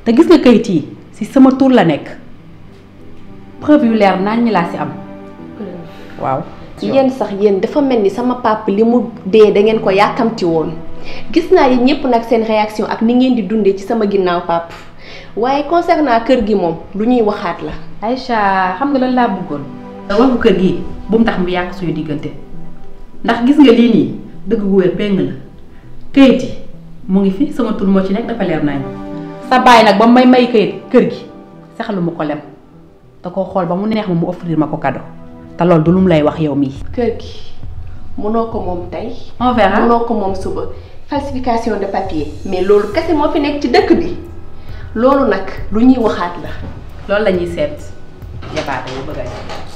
te gis nga kayit yi si sama tur la nekk preuve yu leer naan ñi laa si am waaw yéen sax yéen dafa mel ni sama papa li mu dee da ngeen ko yàkkamti woon gis naa yi ñëpp nag seen réaction ak ni ngeen di dundee ci sama ginnaaw papa waaye concernant kër gi moom lu ñuy waxaat la. Aïcha xam nga lan laa bëggoon. waxu kër gi bu mu tax mu yàq suñu diggante ndax gis nga lii nii dëgg gu wér péng la kayit yi mu ngi fi sama tur moo ci nekk dafa leer nañ sa baay nag ba may may kayit kër gi saxalu ma ko lem da koo xool ba mu neex ma mu offrir ma ko cadeau te loolu du lu mu lay wax yow mii. kër gi mënoo ko moom tey. on verra mënoo ko moom suba falsification de papier mais loolu kese moo fi nekk ci dëkk bi loolu nag lu ñuy waxaat la. loolu la ñuy seet jabaate yu bëgg a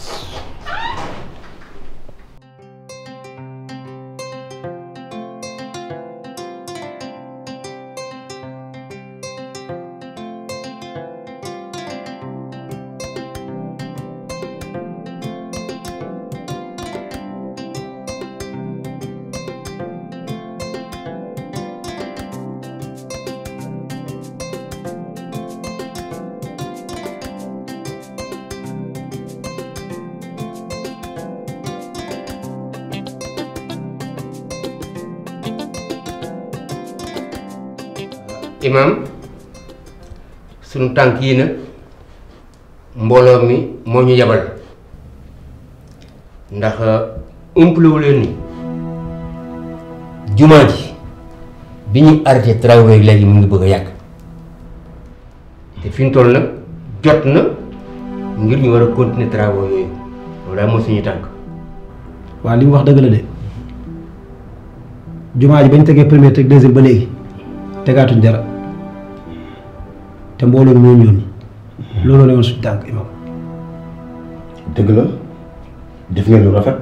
imam sunu tànk yi nag mbooloo mi moo ñu yabal ndax umpalewu leen ni jumaa ji bi ñu arrêté travaux yi léegi mu ngi bëgg a yàgg te fi ñu toll nag jot na ngir ñu war a continuer travaux yooyu loolu daal mooy suñu tànk waaw li mu wax dëgg la de jumaa ji bañ tegee première teg deuxième ba léegi tegaatuñ dara te mbooloo mi ñoo ñoon looloo ne woon suñu tànk imam dëgg la def ngeen lu rafet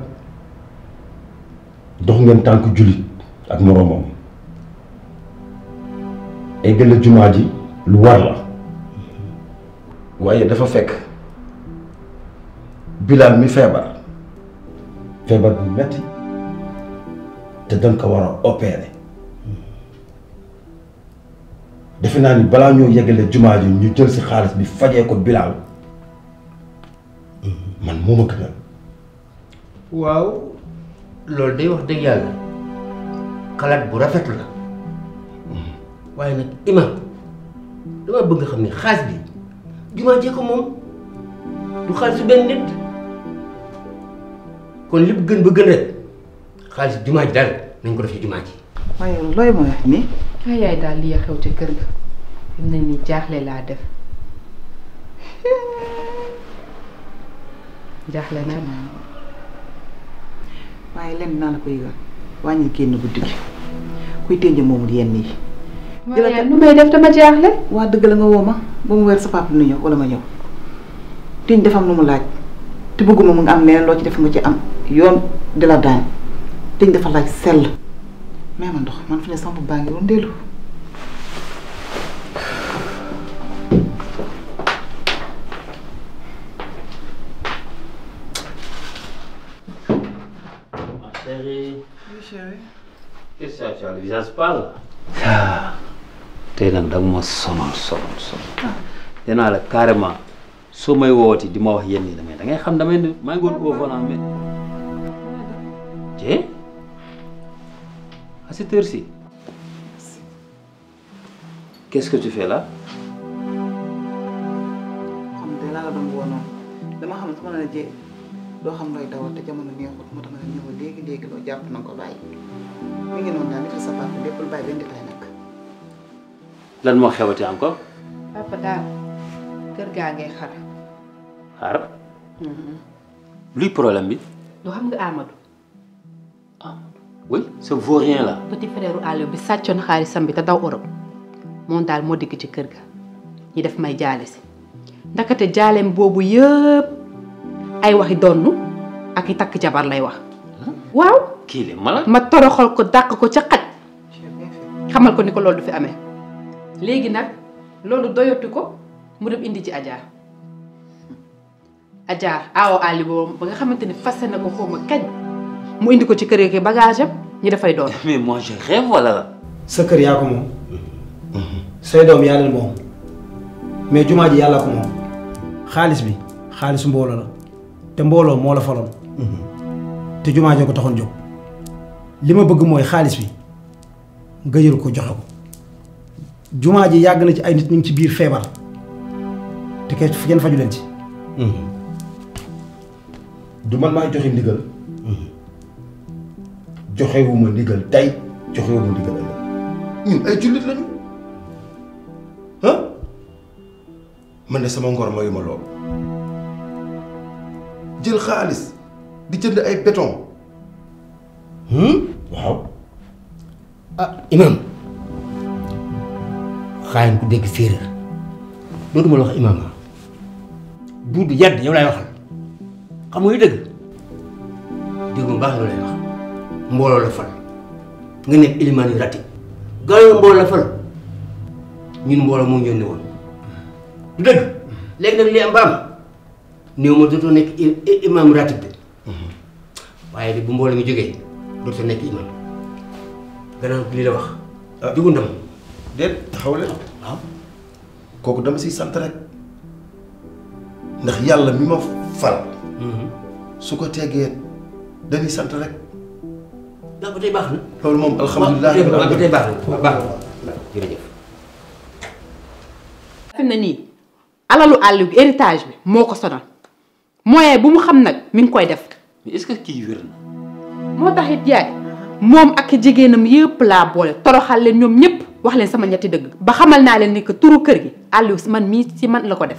dox ngeen tànk jullit ak moroomam eggal la jumaa ji lu war la waaye dafa fekk Bilal mi feebar feebar bu metti te dañ ko war a opérer defe naa ni balaa ñoo yeggale jumaa ji ñu jël si xaalis bi fajee ko Bilal man moo ma gënal waaw loolu day wax dëgg yàlla xalaat bu rafet la waaye nag imam dama bëgg nga xam ne xaalis bi jumaa jee ko moom du xaalisu benn nit kon li gën ba gën rek xaalis jumaa ji daal nañ ko def ci jumaa ji waaye looy mooy wax nii ay yaay daal li xew ca kër ga fi mu ne nii jaaxle laa def jaaxle na waaye lenn naa la ko yëgal wàññi génn guddi gi kuy tënj moomul yenn yi waaye nu may def dama jaaxle waa dëgg la nga woo ma ba mu weer sa papa nu ñëw wala ma ñëw tënj dafa am lu mu laaj te bëgguma mu nga am leneen loo ci def nga ci am yoon di la daan tënj dafa laaj sell mais ma ndox man fi ne sama baa ngi woon dellu chérie. Oui, chérie. Qu'est-ce que tu as le visage pâle tey nag da nga ma sonal sonal sonal. nee naa la carrément soo may woowati di ma wax yenn yi damay da ngay xam damay ne maa ngi woon au volant mais. Dieng à cette heure-ci. Qu'est-ce que tu fais là xam nga laa la doon woo noonu dama xam ne su ma la jee doo xam looy dawal te jamono neexut moo tax ma ne ñëw léegi léegi loo jàpp na ko bàyyi mi ngi noonu daal nit sa papa lépp lu bàyyi benn détail nag. lan moo xewati encore papa daal kër gaa ngay xar xaar luy problème bi du xam nga Amadou oui ce vaurien là petit frère Aliou bi sàccoon xaalisam bi te daw Europe moom daal moo digg ci kër ga ñi def may jaale si ndakate jaaleem boobu yëpp ay waxi donnu ak i takk jabar lay wax waaw kii le malade ma toroxal ko dàq ko ca xaj xamal ko ni ko loolu du fi amee léegi nag loolu doyatu ko mu dem indi ci Adja Adja awo Ali boobu ba nga xamante ni fase na ko xaw ma kañ mu indi ko ci kër gi bagage am ñi dafay doon. mais moi je rêve wala la sa kër yaa ko moom say doom yaa leen moom mais jumaa ji yàlla ko moom xaalis bi xaalisu mbooloo la te mbooloo moo la faloon te jumaa joo ko taxoon jóg li ma bëgg mooy xaalis bi nga jël ko joxe ko jumaa ji yàgg na ci ay nit ñu ngi ci biir feebar te kenn kenn faju leen ci du man maay joxe ndigal joxewuma ndigal tey joxewuma ndigal ëllëg ñun ay jullit lañu ah man de sama ngor mayuma loolu jël xaalis di jënd ay béton waaw ah imam xaayin ku dégg séeréer dootuma la wax imam ah duudu yadd yow laay waxal xam nga yu dëgg dégg mu baax yow lay wax mbooloo la fal nga nekk ilimaan yu rati gaaw mbooloo la fal ñun mbooloo moo ñëw ne woon du dëgg léegi nag li am ba am néew ma dootoo nekk imam ratib bi waaye di bu mbooloo mi jógee dootoo nekk imam gannaaw lii la wax jugu ndam déet taxaw leen waaw kooku dama siy sant rek ndax yàlla mi ma fal su ko teggee dañuy sant rek ndax ba tey baax na loolu moom alhamdulilah waaw ba tey baax na baax na jërëjëf fi mu ne nii alalu àll bi héritage bi moo ko sonal moyen bu mu xam nag mi ngi koy def mais est-ce que kii wér na moo tax it yaay moom ak jigéenam yëpp laa boole toroxal leen ñoom ñëpp wax leen sama ñetti dëgg ba xamal naa leen ni que turu kër gi àll si man mii si man la ko def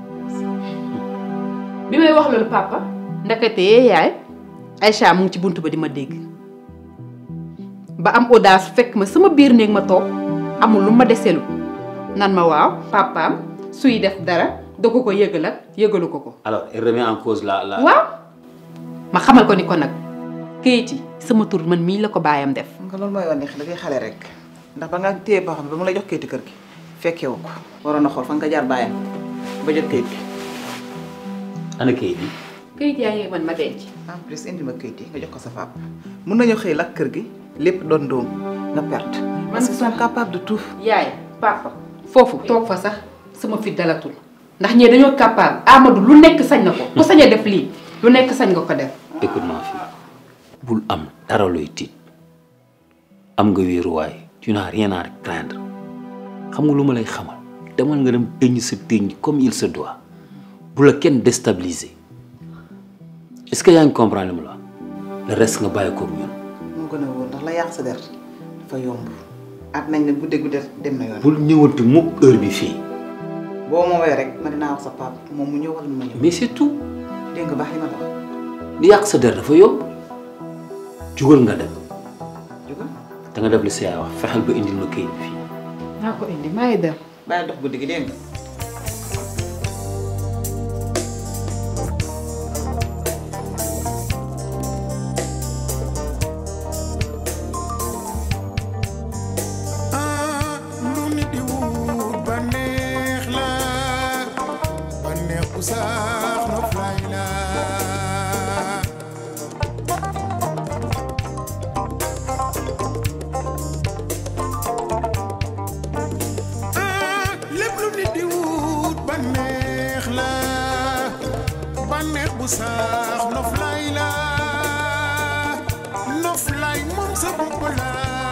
bi may wax loolu papa ndekete yee yaay Aïcha mu ngi ci bunt ba di ma dégg ba am audace fekk ma sama biir néeg ma toog amul lu ma deselu nan ma waaw papaam suy def dara da ko ko yëgal ak yëgalu ko ko alors elle remet en cause la la waaw ma xamal ko ni ko nag kayit yi sama tur man mii la ko baayam def nga loolu mooy wane da ngay xale rek ndax ba nga téye boo xam ne ba mu la jox kayitu kër gi fekkee wu ko waroon na xool fa nga jaar bàyyam ba jot kayit gi ana kayit yi kayit yaa ngi man ma denc en plus indi ma kayit yi nga jox ko sa papa mun nañu xëy lakk kër gi lépp doon doom nga perte. parce qu'ils sont capables de tout. yaay papa foofu toog fa sax sama fit dalatul ndax ñee dañoo capable Amadou lu nekk sañ na ko ku sañee def lii lu nekk sañ nga ko def écoute-moi fii bul am dara looy tiit am nga wéeruwaay tu n'as rien à craindre xam nga lu ma lay xamal demal nga dem tëñ sa tëñ comme il se doit bu la kenn déstabiliser est-ce que yaa ngi comprendre li ma la wax le reste nga bàyyi koog ñun moo gën a wóor ndax la yàq sa der dafa yomb at nañ ne gudde gudde dem na yoon. bul ñëwati mukk heure bi fii boo ma woowee rek ma dinaa wax sa papa moom mu ñëw wala mu ma ñëw. mais c'est tout dégg nga baax li ma la wax. di yàq sa der dafa yomb jugal nga dem jógal da nga def li sa yaay wax fexeel ba indil ma kayit bi fii naa ko indi maa ngi dem bàyyi dox guddi gi dégg nga. lu nit di wut ba neex la ba neex bu sax noflaay la ah lépp lu nit di wut ba neex la ba neex bu sax noflaay la noflaay moom sa bopp la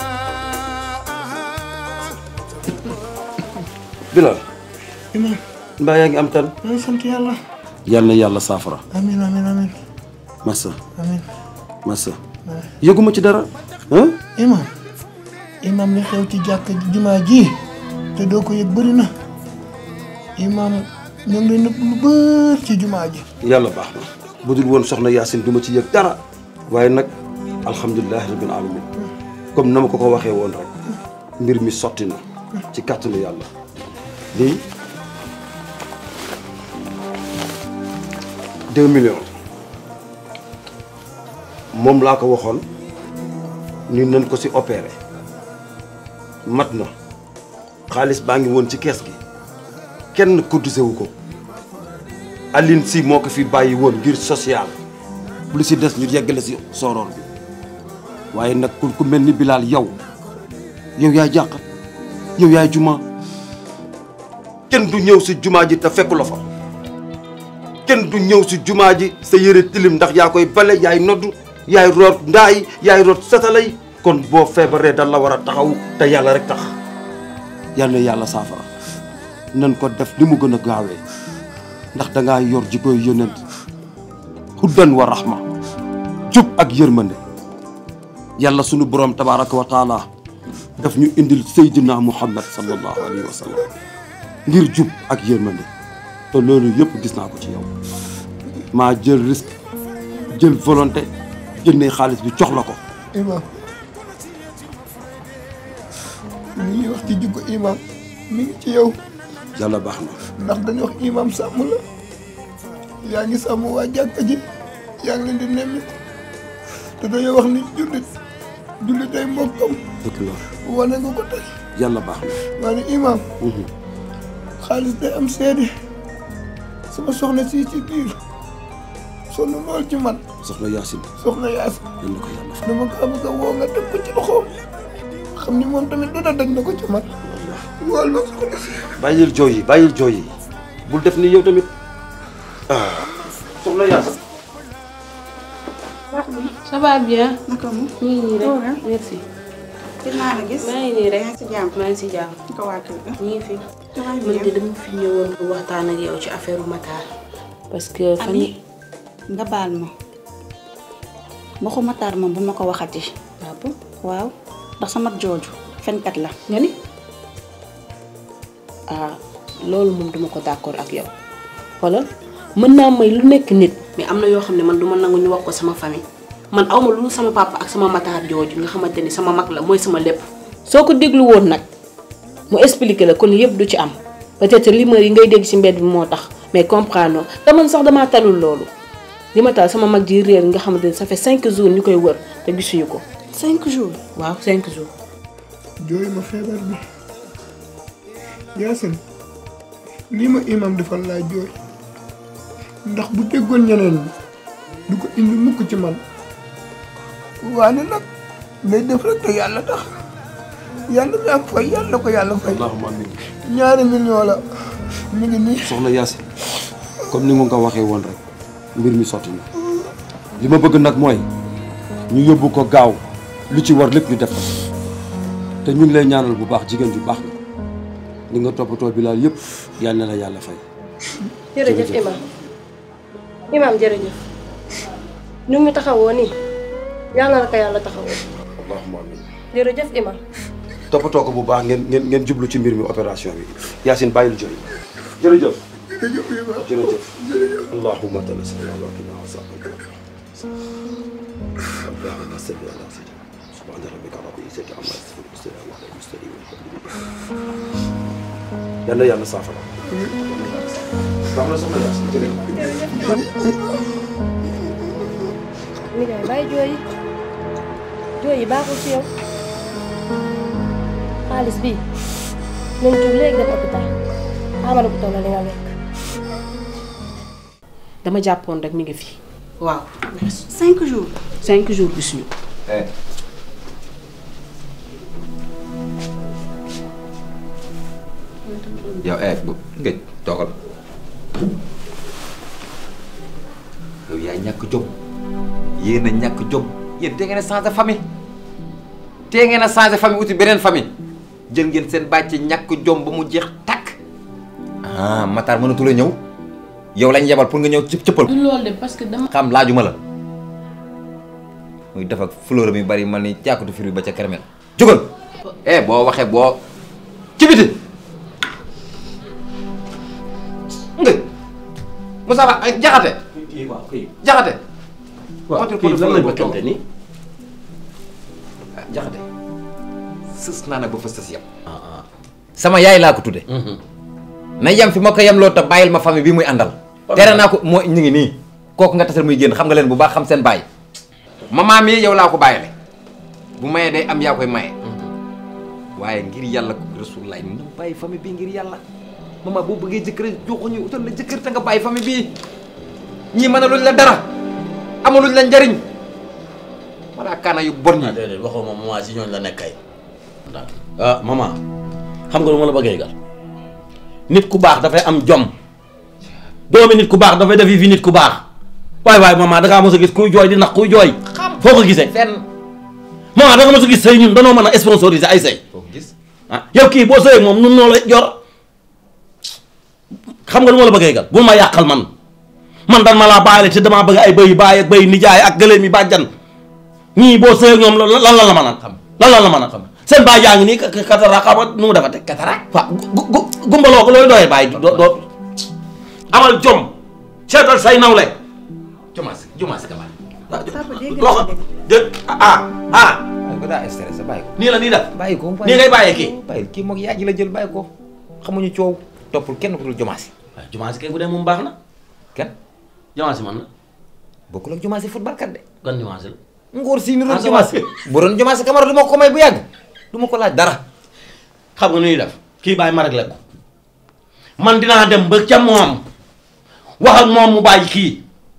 Bilal mbaa yaa ngi am tan maa ngi sant yàlla. yal na yàlla saafara amiin amiin amiin massa amiin. massa yëguma ci dara ah imam imam li xew ci jàkk ji jumaa ji te doo ko yëg bëri na imam ñu ngi lay nëbb lu bër ci jumaa ji. yàlla baax na bu dul woon soxna Yaasin du ma ci yëg dara waaye nag alhamdulilah rabbil alamin comme na ma ko ko waxee woon rek mbir mi sotti na ci kàttanu yàlla lii deux millions moom laa ko waxoon ni nañ ko ci opéré mat na xaalis baa ngi woon ci kees gi kenn cotisé wu ko Aline si moo ko fi bàyyi woon ngir social lu si des ñu yeggale si sooroor bi waaye nag ku ku mel ni Bilal yow yow yaay jànqat yow yaay juma kenn du ñëw si jumaa ji te fekku la fa kenn du ñëw si jumaa ji sa yére tilim ndax yaa koy bale yaay noddu yaay root ndaay yaay root satalay kon boo feebaree dal la war a taxaw te yàlla rek tax yal na yàlla saafara nan ko def li mu gën a gaawee ndax dangaa yor jikkoy yonent huddan wa rahma jub ak yërmande yàlla sunu borom tabaraka wa taala daf ñu indil seydina muhammad sallallahu alayhi wa sallam ngir jub ak yërmande te loolu yëpp gis naa ko ci yow maa jël risque jël volonté jëndee xaalis bi jox la ko imam li ñuy wax ci jikko imam mi ngi ci yow yàlla baax na ndax dañuy wax imam sàmm la yaa ngi sàmm waa jàkka ji yaa ngi leen di nemmi te dañoo wax ni jullit jullit ay mbokkam dëgg la wane nga ko tey yàlla baax na waaye imam xaalis day am seede sama soxna si ci biir sonn lool ci man soxna Yaasin soxna yaas yal na ko yàlla fay dama kaa bëgg a woo nga teg ko ci loxoom xam ni moom tamit dana daj na ko ci man wool ma soxna si bàyyil jooy yi bàyyil jooy yi bul def ni yow tamit ah soxna Yaasin ça va bien. naka mu. ñu ngi nii rek merci. gis naa la gis. maa ngi nii rek yaa ngi si jàmm. maa ngi si jàmm. naka waa kër ga. ñu ngi fi. ça va man de bien. dama fi ñëwoon pour waxtaan ak yow ci affaire Matar. parce que fan Ami yi nga baal ma. waxu Matar moom bu ma ko waxati. ah bon waaw ndax sama jooju fenkat la. nga ni ah loolu moom duma ko d'accord ak yow xoolal mën naa may lu nekk nit mais am na yoo xam ne man du ma nangu ñu wax ko sama famille man awma lu sama papa ak sama Matar jooju nga xamante ni sama mag la mooy sama lépp soo ko déglu woon nag mu expliquer la kon yëpp du ci am peut-être rumeur yi ngay dégg ci mbedd bi moo tax mais comprendre te man sax damaa talul loolu li ma tal sama mag ji réer nga xamante ni ça fait cinq jours ñu koy wër te gisuñu ko cinq jours. waaw cinq jours jooy ma feebar bi Yaasin lii ma imam defal laa jooy ndax bu déggoon ñeneen ñi du ko indi mukk ci man waane nag day def rek te yàlla tax yàlla mi am fay yàlla ko yàlla fay allahumma amin ñaari million la mi ngi nii soxna Yaasin comme ni nga ko waxee woon rek mbir mi sotti na li ma bëgg nag mooy ñu yóbbu ko gaaw lu ci war lépp ñu def ko te ñu ngi lay ñaanal bu baax jigéen ju baax nga li nga toppatoo Bilaal yëpp yal na la yàlla fay. jërëjëf imam imam jërëjëf ñu ngi taxawoo nii yàlla na la ko yàlla taxawoo allahumma amin jërëjëf imam toppatoo ko bu baax ngeen ngeen ngeen jublu ci mbir mi opération bi Yaasin bàyyil jooy jërëjëf jërëjëf allahumma salli ala sayyidina wa sallam allahumma salli ala sayyidina subhana rabbika rabbil izzati amma yasifun wa salamun ala al-mursalin yal na yàlla saafara baax na soxna Yaasin jërëjëf mi ngay bàyyi jooy yi jooy yi baaxul ci yow xaalis bi nañ jóg léegi dem hôpital xaaral ko toll li nga lekk dama jàppoon rek mi ngi fi waaw merci cinq jours. cinq jours gisuñu ko yow eh bu ngëj toogal yow yaa ñàkk jom yéen a ñàkk jom yéen te ngeen a changé famille te ngeen a changé famille uti beneen famille jël ngeen seen bàcc ñàkk jom ba mu jeex takk ah Matar mënatu la ñëw yow lañ yebal pour nga ñëw cëpp cëppal du loolu de parce que dama xam laajuma la muy def ak fleur mi bari man ni jàkkatu firi ba ca kermel jógal eh boo waxee boo ci biti nga Moussa Ba ay jaxate waaw kii jaxate waaw Motul kii lan portefeuille lañ ba bëggante ni ah jaxate sës naa nag ba fa sës yam sama yaay laa ko tudde na yem fi ma ko yem loo te bàyyil ma famille bi muy àndal tere naa ko moo ñu ngi nii kooku nga tasal muy génn xam nga leen bu baax xam seen bàyyi maman mi yow laa ko bàyyile bu mayee day am yaa koy maye waaye ngir yàlla ko rasulullaay ñu bàyyi famille bii ngir yàlla maman boo bëggee jëkkër joxuñu utal la jëkkër te nga bàyyi famille bii ñii mën a luñ la dara amaluñ la njariñ walla kaana yu bon ñi déedéet waxoo ma maman si ñooñu la nekk kay ah maman xam nga lu ma la bëggee gal nit ku baax dafay am jom doomi nit ku baax dafay def yi fi nit ku baax waay waay maman da ngaa mos a gis kuy jooy di nax kuy jooy foo ko gisee fenn maman da nga mos a gis sëy ñun danoo mën a sponsoriser ay sëy foo ko gis ah yow kii boo sëyee moom nun noo la jor xam nga lu ma la bëggee gal bul ma yàqal man man dan ma laa bàyyile te damaa bëgg ay bëy baay ak bëy nijaay ak gëléem yi bàjjan ñii boo sëyee ñoom lan lan la mën a xam lan la la mën a xam seen baay yaa ngi nii katara xam nga nu mu defate katara waaw gu gu gumbaloo ko looy doyee baay doo doo amal jom seetal say nawle jumaas jumaas ka loxo dé ah ah ko daa stressé bàyyi ko nii la nii def bàyyi ko nii ngay bàyyee kii bàyyi kii moog yaa ji la jël bàyyi ko xamuñu coow toppul kenn ku dul jumaas waaw jumaas kay bu dee moom baax na kenn jumaas man na bokkul ak jumaas football kat de gan jumaas la ngóor si ni Ah, doon sa jumaas bu doon jumaas kamara du ma ko may bu yàgg du ma ko laaj dara xam nga nu ñuy def kii bàyyi ma réglé ko man dinaa dem ba ca moom wax ak moom mu bàyyi kii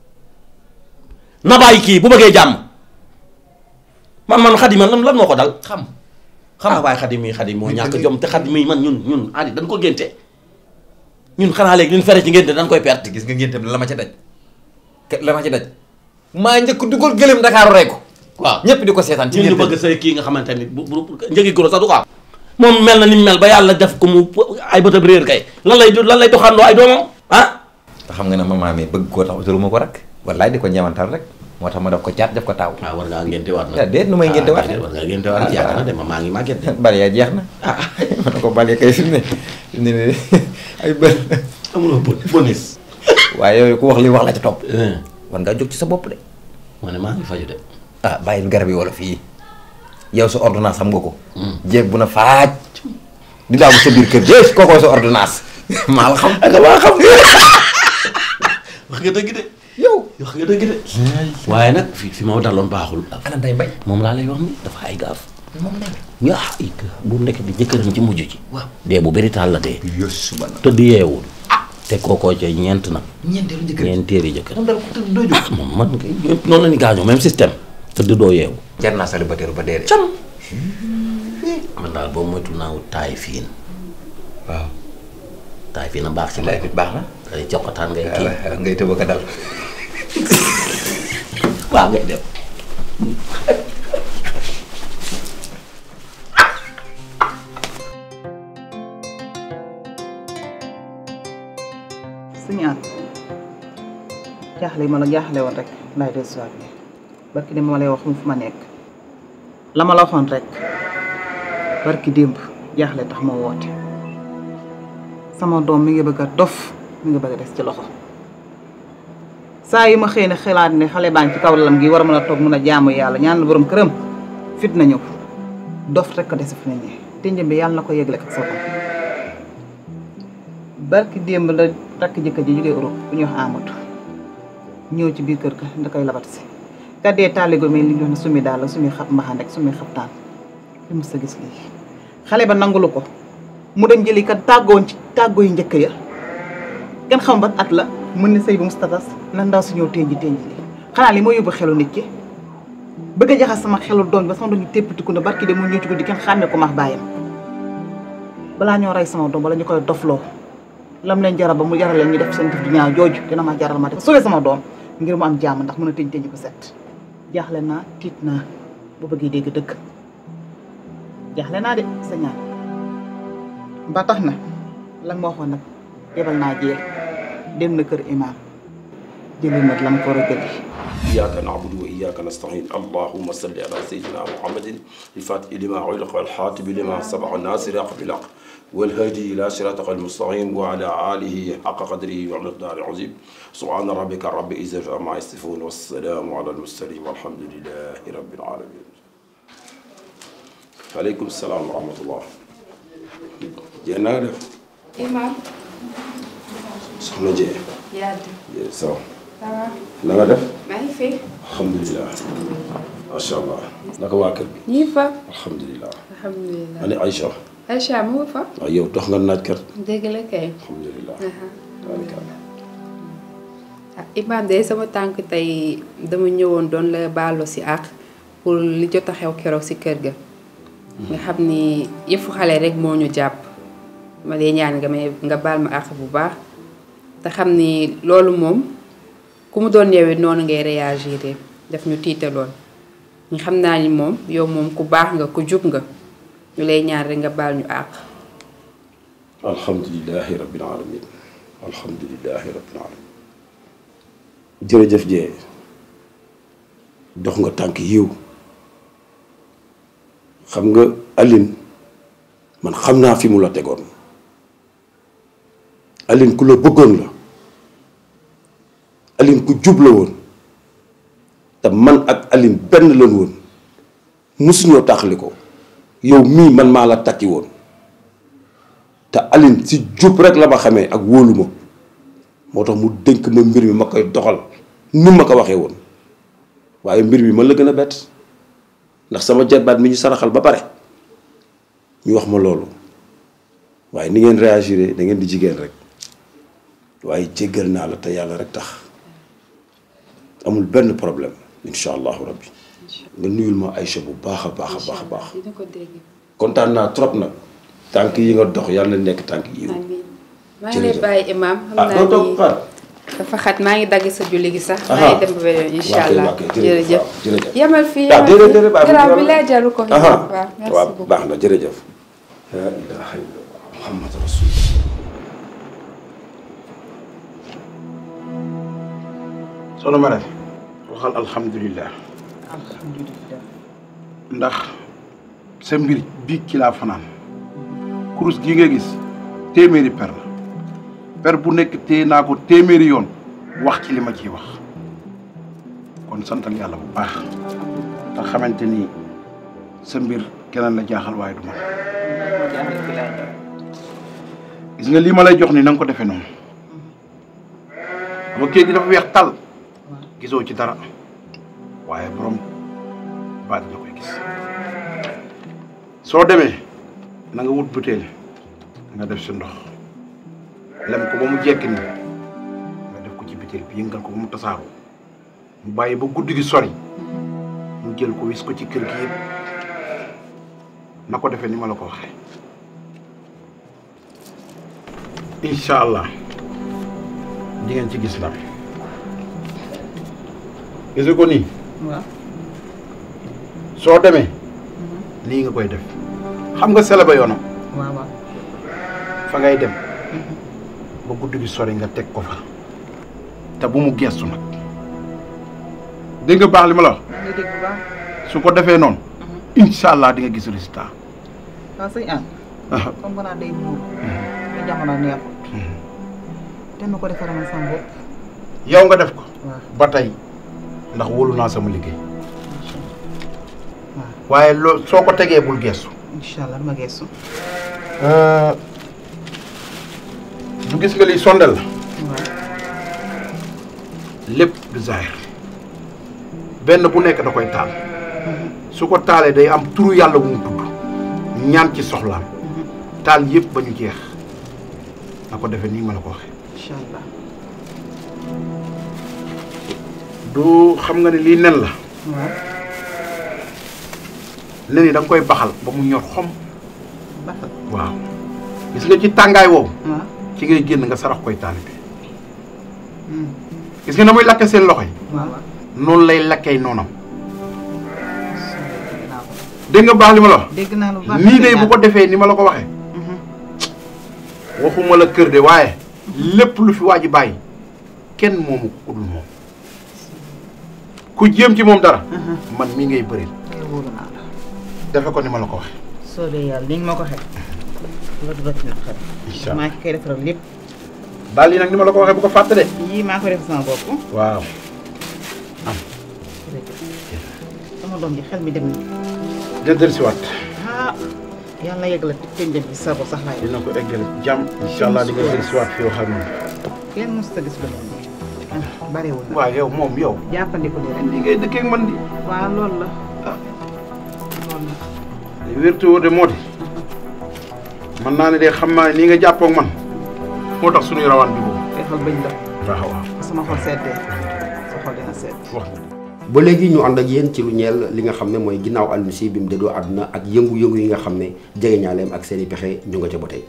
na bàyyi kii bu bëggee jàmm man man xadi man lan lan moo ko dal xam xam nga waaye xadi mii xadi moo ñàkk jom te xadi mii man ñun ñun adi dañ ko génte ñun xanaa léegi liñ fere ci ngénte dañ koy perte gis nga ngénte la ma ca daj ke- la ma ca daj maa njëkk dugal gëlëm Dakar rey ko waaw ñëpp di ko seetaan ci ñun ñu ngénte bëgg say kii nga xamante ni bu bu njëgi goro sax du ko am moom mel na ni mu mel ba yàlla def ko mu ay bëtab réer kay lan lay lan lay doxandoo ay doomam ah te xam nga ne maman mi bëgg koo tax utaluma ko rek wallaay di ko ñeewantal rek moo tax ma def ko caat def ko taaw waaw war ngaa ngénte waat ah déet nu may ngénte waat war ngaa ngénte waat yàgg na de ma maa ngi màgget de bale yaa jeex na ah ma ne ko bale kay fi mu ne fi mu ne nii ay bër amuloo bonus waaye yooyu ku wax li wax la ca topp war ngaa jóg ci sa bopp de ma ne maa ngi faju de ah bàyyil garab yi wala fii yow sa ordonnance xam nga ko jéeg bu na faaj di daagu sa biir kër jees kookoo sa ordonnance maa la xam ak maa xam wax nga dëgg de yow wax nga dëgg de waaye nag fi fi ma daloon baaxul ana day mbay moom laa lay wax ni dafa ay gaaf moom day yaa ay bu nekk di jëkkëram ci mujj ci waaw dee bu bëri taal la dee yos suba na tëdd yeewul te kookoo ca ñeent nag ñeenteelu jëkkër ñeenteeri jëkkër moom dal ko tëdd doo jóg ah moom man kay ñëpp noonu la ñu gaañoo même système tëdd doo yeewu jar naa célibataire ba dee de cam man daal boobu moytu naa wut taay fiin waaw taay fiin a baax ci laay fit baax na day joxataan ngay kii ngay tëb ko dal waaw ngay dem suñu jaaxle yi ma la jaaxle woon rek laay dellusiwaat nii barki dem ma lay wax mu fu ma nekk la ma la waxoon rek barki démb jaaxle tax ma woote sama doom mi ngi bëgg a dof mi ngi bëgg a des ci loxo saa yu ma xëy na xalaat ne xale baa ngi ci kaw lalam gi war a mën a toog mën a jaamu yàlla ñaan la borom këram fit na ñëw dof rek ko dese fi ne nii te njëm bi yàlla na ko yëgle ak sa bopp barki démb la takk jëkkër ji jógee Europe bu ñuy wax Amadou ñëw ci biir kër ga da koy labat si kaddee taaligo mais li ñu wax ne sumi daal la sumi xab mbaxaan rek sumi xabtaan li mu sa gis lii xale ba nangulu ko mu dem jëli kat tàggoon ci tàggoo yu njëkk ya kenn xam ban at la mën na sëy bu mustatas na ndaw si ñëw tenji tenji li xanaa li moo yóbbu xelu nit ki bëgg a jaxas sama xelu doom ba sama doom ñu téppatiku ne barki de mu ñëw ci guddi kenn xàmmee ko max bàyyam balaa ñoo rey sama doom wala ñu koy dofloo lam leen jaral ba mu jaral leen ñu def seen def du ñaaw jooju dina ma jaral ma def sauver sama doom ngir mu am jàmm ndax mën a tëñ tëñ ko set jaaxle naa tiit naa bu bëggee dégg dëgg jaaxle naa de sa ñaan ba tax na lan ma waxoon nag yebal naa jee dem na kër imaam jëli nag lam ko war a jëli إياك نعبد وإياك نستعين اللهم صل على سيدنا محمد الفاتح لما علق والحاتم لما سبق الناصر حق بالحق والهادي إلى صراطك المستقيم وعلى آله حق قدره ومقدار العظيم سبحان ربك رب العزة عما يصفون والسلام على المرسلين والحمد لله رب العالمين عليكم السلام ورحمة الله جينا Imam. soxna Jee yaa Jee sawa ça va. na nga def maa ngi fi. alhamdulilah macha allah naka waa kër bi ñu ngi fa. alhamdulilah alhamdulilah. ani Aïcha Aïcha mu ngi fa. waaw yow dox nga naaj kat dëgg la kay. alhamdulilah Aha. tabarikàlla ah Imam de sama tànk tey dama ñëwoon doon la baalu si àq pour li jot a xew keroog si kër ga. nga xam ni yëfu xale rek moo ñu jàpp. ma lay ñaan nga may nga baal ma àq bu baax te xam ni loolu moom ku mu doon yow it noonu ngay réagir def ñu tiitaloon ñu xam naa ni moom yow moom ku baax nga ku jub nga ñu lay ñaan rek nga baal ñu àq. alhamdulilahi rabbil alamin alhamdulilahi rabbil alamin jërëjëf jee dox nga tànk yiw xam nga Aline man xam naa fi mu la tegoon Aline ku la bëggoon la Aline ku jub la woon te man ak Aline benn lan woon musuñoo tàqali ko yow mii man maa la takki woon te Aline si jub rek la ma xamee ak wóolu ma moo tax mu dénk ma mbir mi ma koy doxal ni ma ko waxee woon waaye mbir mi man la gën a bett ndax sama jarbaat mi ñu saraxal ba pare ñu wax ma loolu waaye ni ngeen réagiré da ngeen di jigéen rek waaye jéggal naa la te yàlla rek tax amul benn problème incha allahu rabbi nga nuyul ma Aïcha bu baax a baax a baax a baax dina ko dégg. kontaan naa trop nag tànk yi nga dox yàlla na nekk tànk yi maa ngi lay bàyyi imam xam ah naa doo toog ni xaar dafa xat maa ngi dagg sa julli gi sax. Aha. maa ngi dem ba beneen incha waa kay, allah waa kay, jërëjëf, jërëjëf. waaw, jërëjëf. yemal fii ah yemal déedéet fii. déedéet baax na garab bi dara. laa jaru ko. Aha. waaw merci waaw beaucoup. baax na jërëjëf la ilaha illallah muhammad rasulullah soxna ma def waxal alhamdulilah alhamdulilah ndax sa mbir bii ci laa fanaan kurus gi nga gis téeméeri per la per bu nekk téye naa ko téeméeri yoon wax ci li ma ciy wax kon santal yàlla bu baax te xamante ni sa mbir keneen la jaaxal waaye du man gis nga lii ma lay jox ni na nga ko defee noonu dama kayit gi dafa weex tal gisoo ci dara waaye borom baat la koy gis soo demee na nga wut butéel nga def si ndox lem ko ba mu jekk ni nga def ko ci butéel bi yëngal ko ba mu tasaaroo mu bàyyi ba guddi gi sori mu jël ko wis ko ci kër gi yëpp na ko defee ni ma la ko waxee incha allah di ngeen ci gis ndam gis ko nii waaw soo demee lii nga koy def xam nga sele ba yoonam waaw waaw fa ngay dem ba guddi gi sori nga teg ko fa te bu mu gestu nag dégg nga baax li ma la wax maa ngi dégg bu baax su ko defee noonu incha allah di nga gis résultat waaw sëñ An comme que naa day buur te jamono neexut te nu ko defaral man sama bopp yow nga def ko waaw ba tey ndax wóolu naa sama liggéey waaye loo soo ko tegee bul gestu incha allah ma geesu du gis nga lii sondel la waaw lépp du zahir benn bu nekk da koy taal su ko taalee day am turu yàlla bu mu tudd ñaan ci soxlaam taal yëpp ba ñu jeex na ko defee nii ma la ko waxee incha allah du xam nga ne lii nen la waaw nen yi da nga koy baxal ba mu ñor xom baxal waaw gis nga ci tàngaay woowu waaw ci ngay génn nga sarax koy taalibe gis nga na muy lakke seen loxo yi waaw noonu lay lakkee noonam dégg nga baax li ma la wax dégg naa lu baax nii de bu ko defee ni ma la ko waxee waxuma la kër de waaye lépp lu fi waa ji bàyyi kenn moomu ko ku dul moom ku jéem ci moom dara man mii ngay bëril wóolu naa la defe ko ni ma la ko waxee soobee yàlla li nga ma ko waxee la du rëcc na xel incha allah maa ngi koy defaral lépp daal yi nag ni ma la ko waxee bu ko fàtte de yii maa koy def sama bopp waaw sama doom ji xel mi dem na dina dellusiwaat ah yàlla yegg la tënjëm bi sago sax laay dina ko eggale jàmm incha allah di nga dellusiwaat fi wax ak moom kenn mosut a gis lu mel nii bariwul na waaw yow moom yow jàppandiku ni rek li ngay dëkkee ak man di waaw loolu la loolu la li wértu woo de moo di man naa ne de xam naa ne nii nga jàppoo ak man moo tax suñuy rawaan bi boobu defal bëñ la waaw waaw sama xol seddee sa xol dina sedd wax ba léegi ñu ànd ak yéen ci lu ñeel li nga xam ne mooy ginnaaw Alioune Sy bi mu déddoo àdduna ak yëngu-yëngu yi nga xam ne jegeñaaleem ak seen i pexe ñu nga ca ba tey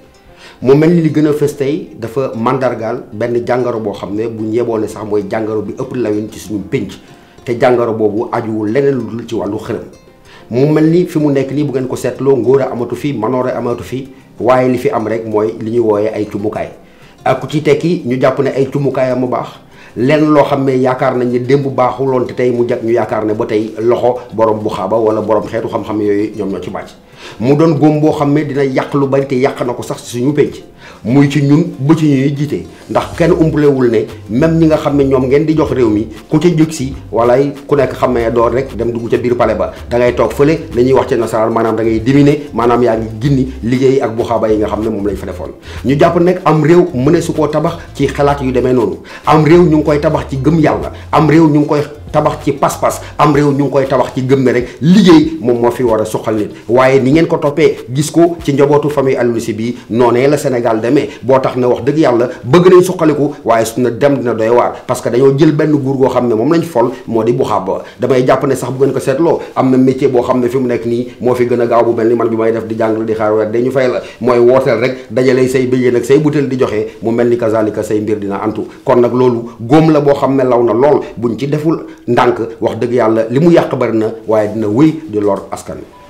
mu mel ni li gën a fës tey dafa mandargaal benn jàngoro boo xam ne bu ñeeboo ne sax mooy jàngoro bi ëpp lawin ci suñu pénc te jàngoro boobu ajuwul leneen lu dul ci wàllu xërëm mu mel ni fi mu nekk nii bu ngeen ko seetloo ngóor a amatu fi manoore amatu fi waaye li fi am rek mooy li ñuy wooyee ay cumukaay ak ku ci tekki ñu jàpp ne ay cumukaayam mu baax lenn loo xam ne yaakaar nañ ne démb baaxuloon te tey mu jag ñu yaakaar ne ba tey loxo borom bu xaaba wala borom xeetu xam-xam yooyu ñoom ñoo ci bàcc mu doon góom boo xam ne dina yàq lu bari te yàq na ko sax ci suñu penc muy ci ñun ba ci ñuy jiite ndax kenn umpalewul ne même ñi nga xam ne ñoom ngeen di jox réew mi ku ca jóg si wala ku nekk xam ne door rek dem dugg ca biir palais ba da ngay toog fële la ñuy wax ci nasaraan maanaam da ngay diminuer maanaam yaa ngi ginni liggéey ak bu xaaba yi nga xam ne moom lañ fa defoon ñu jàpp nag am réew mu ne su koo tabax ci xalaat yu demee noonu am réew ñu ngi koy tabax ci gëm yàlla am réew ñu ngi koy tabax ci pas-pas am réew ñu ngi koy tabax ci gëm ne rek liggéey moom moo fi war a suqal nit waaye ni ngeen ko toppee gis ko ci njabootu famille Aliou Sy bii noonee la Sénégal demee boo tax ne wax dëgg yàlla bëgg nañ suqaliku waaye su na dem dina doy waar parce que dañoo jël benn guur goo xam ne moom lañ fol moo di bu xaab ba damay jàpp ne sax bu ngeen ko seetloo am na métier boo xam ne fi mu nekk nii moo fi gën a gaaw bu mel ni man bi may def di jàngale di xaar weer dañu fay la mooy wooteel rek dajale say bëjee ak say butéel di joxe mu mel ni kazalika say mbir dina antu kon nag loolu góom la boo xam ne law na lool buñ ci deful ndànk wax dëgg yàlla li mu yàq bari na waaye dina wéy di lor askan wi